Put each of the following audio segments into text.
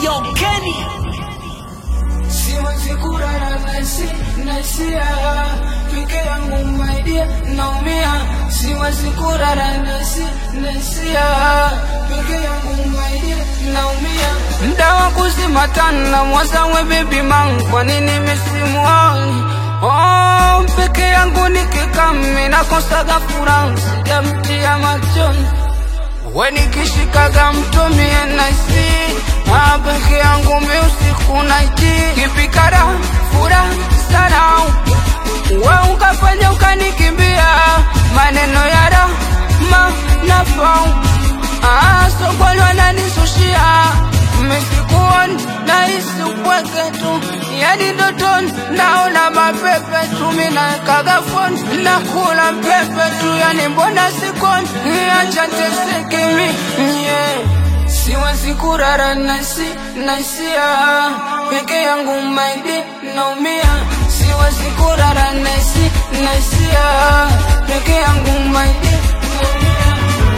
Yo, Kenny. Siwezi kulala nasi nasia peke yangu my dear naumia siwezi kulala nasi nasia peke yangu my dear naumia mda wa kuzima tana mwazawe baby man kwa nini misimuoni oh peke yangu nikikami nakosaga furaha sijamtia machoni we nikishikaga mtumie naisi Ah, peke yangu mi usiku naiti kipikara fura sana we ukafanya ukanikimbia maneno ya rama nafau ah, sokoni wananisushia misikuoni nahisi upweke tu yani ndotoni naona mapepe tu minawekaga foni nakula mpepe tu yani mbona sikoni acha teseke mi yeah. Siwezi kurara nasi nasia peke yangu maidi naumia siwezi kurara nasi nasia peke yangu maidi naumia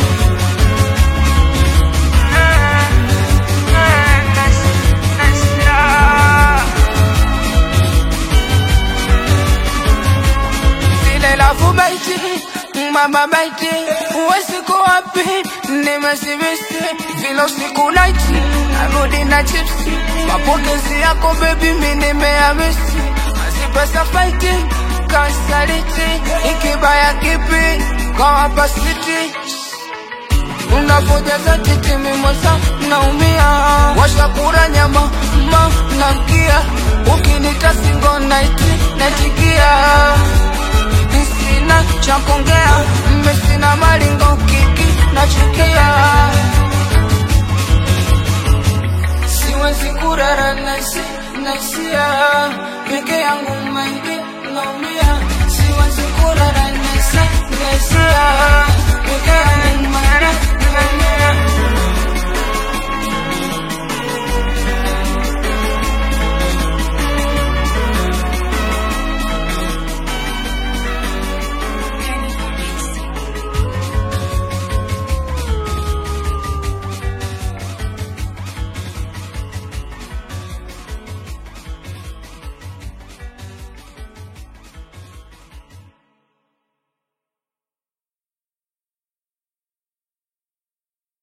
Zile lafu baiti mama baiti uwesiku wapi nimesibisi vile usiku naiti narudi na chipsi mapokezi yako bebi mi nimeamisi mazipesa faiti kasaliti ikibaya kipi kawapasiti unapojaza titi mimosa naumia washakura nyama ma namkia ukinita singo naiti natikia sina cha kuongea mmesina malingo kiki nachukia siwezi kurara nasi nasia peke yangu maidi naumia siwezi kurara nasi nasia peke yangu maidi naumia